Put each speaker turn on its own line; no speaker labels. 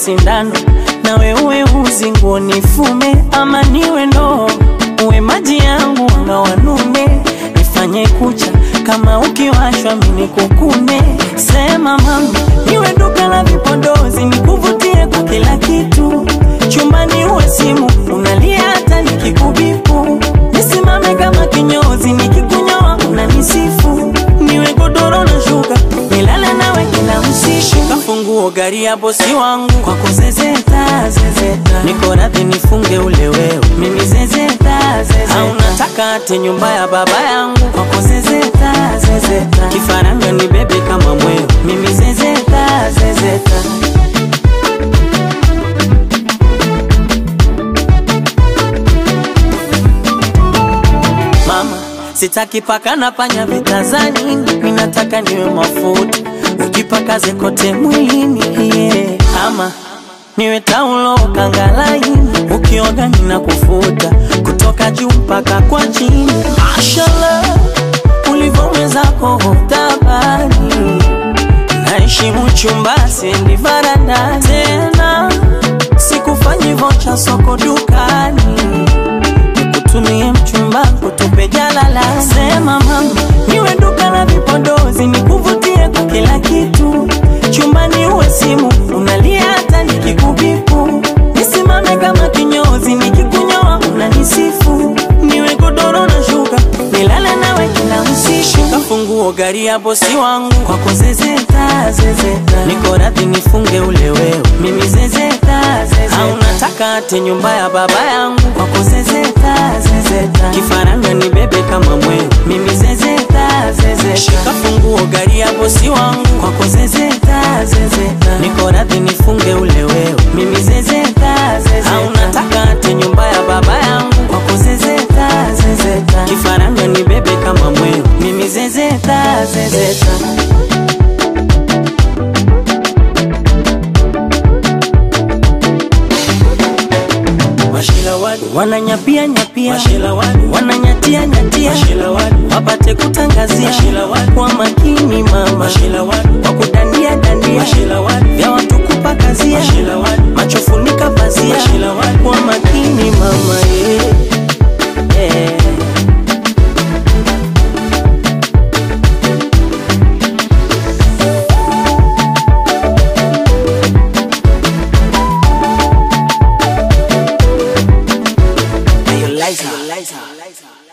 sindano nawe uwe uzi nguo nifume ama niwe ndoo uwe maji yangu na wanume nifanye kucha kama ukiwashwa mini kukune sema mama niwe duka la vipodozi nikuvutie kwa kila kitu chumbani uwe simu unalia hata nikikubipu nisimame kama kinyozi nikikunyoa unanisifu niwe godoro na shuka nilale nawe kila usiku kafunguo gari ya bosi wangu kwako zezeta zezeta niko radhi nifunge ule wewe mimi zezeta zezeta au nataka ate nyumba ya baba yangu kwako zezeta zezeta kifaranga ni bebe kama mweo mimi zezeta zezeta mama sitaki paka na panya vitazani ninataka niwe mafuta ukipakaze kote mwilini yeah. ama niwe taulo kangalaini ukioga nina kufuta kutoka juu mpaka kwa chini mashallah ulivyomwezako tabani naheshimu chumba siendi varanda tena sikufanyi vocha soko dukani nikutumie mchumba kutupe jalala sema mama niwe duka la vipodozi nikuvutie kwa kila kitu chumbani uwe simu unalia hata nikikubipu nisimame kama kinyozi nikikunyoa unanisifu niwe godoro na shuka nilale nawe kila usiku kafunguo gari ya bosi wangu kwako zezeta zezeta niko radhi nifunge ule wewe mimi zezeta zezeta au nataka ate nyumba ya baba yangu kwako zezeta zezeta kifaranga ni bebe kama mweo mimi zezeta zezeta shika funguo gari ya bosi wangu kwako zezeta zezeta niko radhi nifunge ule wewe mimi zezeta zezeta au nataka ate nyumba ya baba yangu kwako zezeta zezeta kifaranga ni bebe kama mweo mimi zezeta zezeta wananyapia nyapia wananyatia nyatia wapate kutangazia kwa makini mama kwa kudandia dandia vya watu kupakazia macho funika pazia kwa makini mama yeah. Yeah. Hey, Eliza. Eliza.